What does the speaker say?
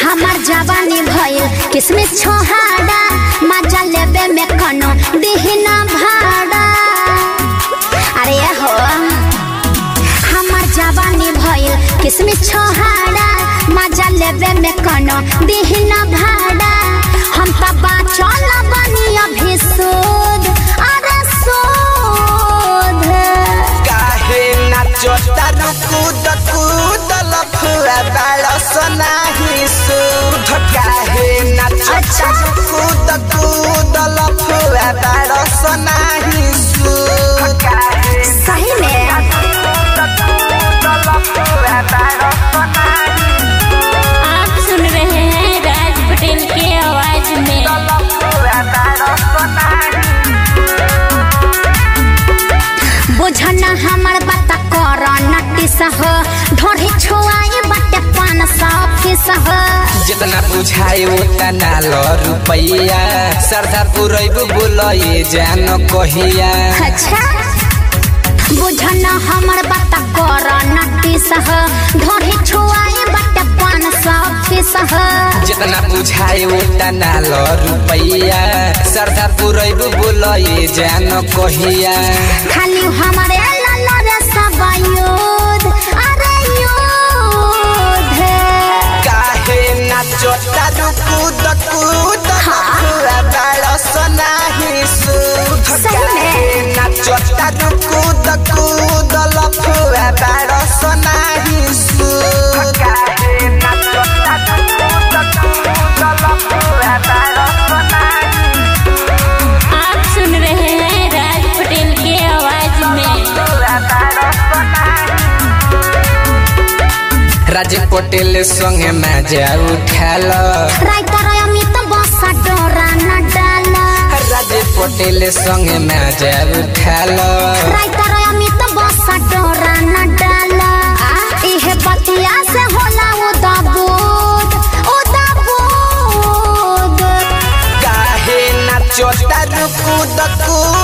हमार जवानी भइल किसमिस छोहाड़ा मजा लेबे में कनो दिहिना भाड़ा अरे हो हमार जवानी भइल किसमिस छोहाड़ा मजा लेबे में कनो दिहिना भाड़ा हम त बाचल बनी अभी सूद अरे सूद काहे नाचता रुकुद कूद लफुआ बाड़स नाही सुध काहे नाचता रुकुद कूद लफुआ बाड़स नाही सुध सही में आप सुन रहे हैं राज पटेल के आवाज में बुझना हमर बात कर नटिस हो ढोढ़ी छुआई बटे पान सौ फीस हो जितना बुझाए उतना लो रुपैया सरदा पुरैबु बोलए जान कहिया अच्छा बुझना हमर बात कर नटिस हो ढोढ़ी छुआई बटे पान सौ फीस हो जितना बुझाए उतना लो रुपैया सरदा पुरैबु बोलए जान कहिया खाली हमारे लाला रे सब युद्ध अरे युद्ध काहे नाचता रुकुद कूद लफुआ बाड़स नाही सुध सही में। काहे नाचता रुकुद कूद लफुआ बाड़स नाही सुध काहे नाचता रुकुद कूद लफुआ बाड़स नाही आप सुन रहे हैं राज पटेल के आवाज में राज पटेल संगे मजा उठाल राइटर अमित बसा डोरा न डाला राज पटेल संगे मजा उठाल राइटर अमित बसा डोरा न डाला इहे बतिया से होला उदाबूद उदाबूद काहे नाचता रुकुद कूद